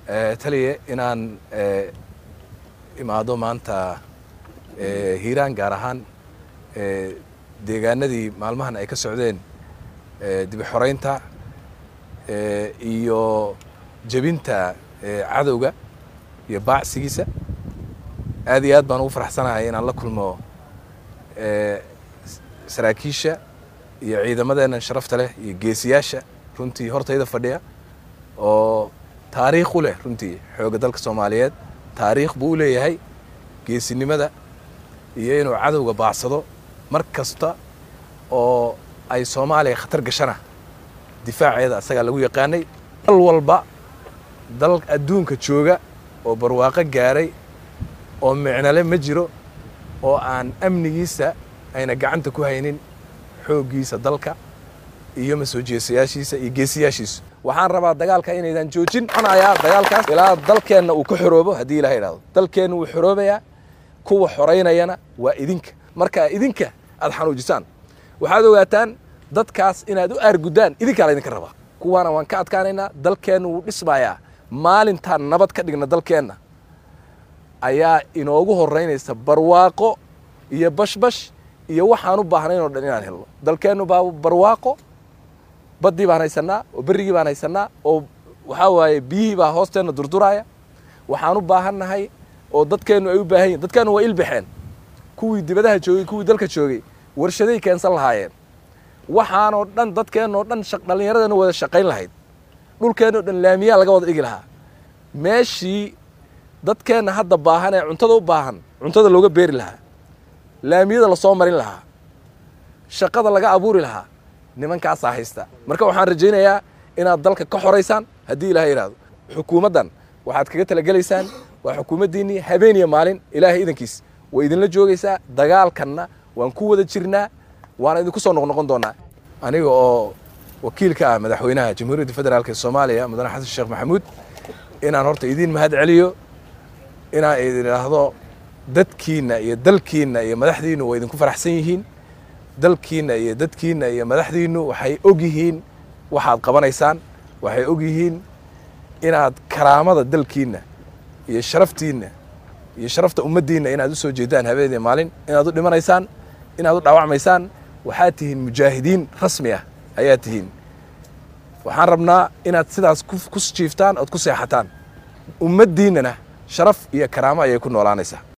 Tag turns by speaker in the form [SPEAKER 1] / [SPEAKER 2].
[SPEAKER 1] taliye inaan imaado maanta hiiraan gaar ahaan deegaanadii maalmahan ay ka socdeen dibi xoreynta iyo jebinta cadowga iyo baacsigiisa aad iyo aad baan ugu faraxsanahay inaan la kulmo saraakiisha iyo ciidamadeennan sharafta leh iyo geesiyaasha runtii hortayda fadhiya oo taariikh u leh runtii xoogga dalka soomaaliyeed taariikh buu u leeyahay geesinimada iyo inuu cadowga baacsado mar kasta oo ay soomaaliya khatar gashana difaaceeda asagaa lagu yaqaanay dal walba dal adduunka jooga oo barwaaqo gaaray oo micnale ma jiro oo aan amnigiisa ayna gacanta ku haynin xooggiisa dalka iyo masoo jeesayaashiisa iyo geesiyaashiisu waxaan rabaa dagaalka inaydan joojin conayaa dagaalkaas ilaa dalkeenna uu ka xoroobo haddii ilaha idhahdo dalkeenna wuu xoroobayaa kuwa xoraynayana waa idinka marka idinka aad xanuujisaan waxaad ogaataan dadkaas inaad u aarguddaan idinkaa laydinka rabaa kuwaana waan ka adkaanaynaa dalkeenna wuu dhismayaa maalintaan nabad ka dhigna dalkeenna ayaa inoogu horeynaysa barwaaqo iyo bashbash iyo waxaan u baahnayn oo dhan inaan helno dalkeennu baa barwaaqo baddii baan haysanaa oo berrigii baan haysanaa oo waxaa waaye biyihii baa hoosteenna durduraaya waxaan u baahannahay oo dadkeennu ay u baahan yihin dadkeennu waa ilbaxeen kuwii dibadaha joogay kuwii dalka joogay warshaday keensan lahaayeen waxaanoo dhan dadkeennoo dhan dhallinyaradeenna wada shaqayn lahayd dhulkeennoo dhan laamiyaa laga wada dhigi lahaa meeshii dadkeenna hadda baahan ee cuntada u baahan cuntada looga beeri lahaa laamiyada lasoo marin lahaa shaqada laga abuuri lahaa nimankaasaa haysta marka waxaan rajaynayaa inaad dalka ka xoraysaan haddii ilaha yidhaahdo xukuumaddan waxaad kaga talagelaysaan waa xukuumaddiinnii habeen iyo maalin ilaahay idankiis way idinla joogaysaa dagaalkanna waan ku wada jirnaa waana idinku soo noqnoqon doonaa aniga oo wakiilka ah madaxweynaha jamhuuriyadda federaalk ee soomaaliya mudane xasan sheekh maxamuud inaan horta idiin mahad celiyo inaan idin idhaahdo dadkiinna iyo dalkiinna iyo madaxdiinnu waa idinku faraxsan yihiin dalkiinna iyo dadkiinna iyo madaxdiinnu waxay og yihiin waxaad qabanaysaan waxay og yihiin inaad karaamada dalkiinna iyo sharaftiinna iyo sharafta ummaddiinna inaad u soo jeedaan habeenii maalin inaad u dhimanaysaan inaad u dhaawacmaysaan waxaad tihiin mujaahidiin rasmi ah ayaad tihiin waxaan rabnaa inaad sidaas ku jiiftaan ood ku seexataan ummaddiinnana sharaf iyo karaamo ayay ku noolaanaysaa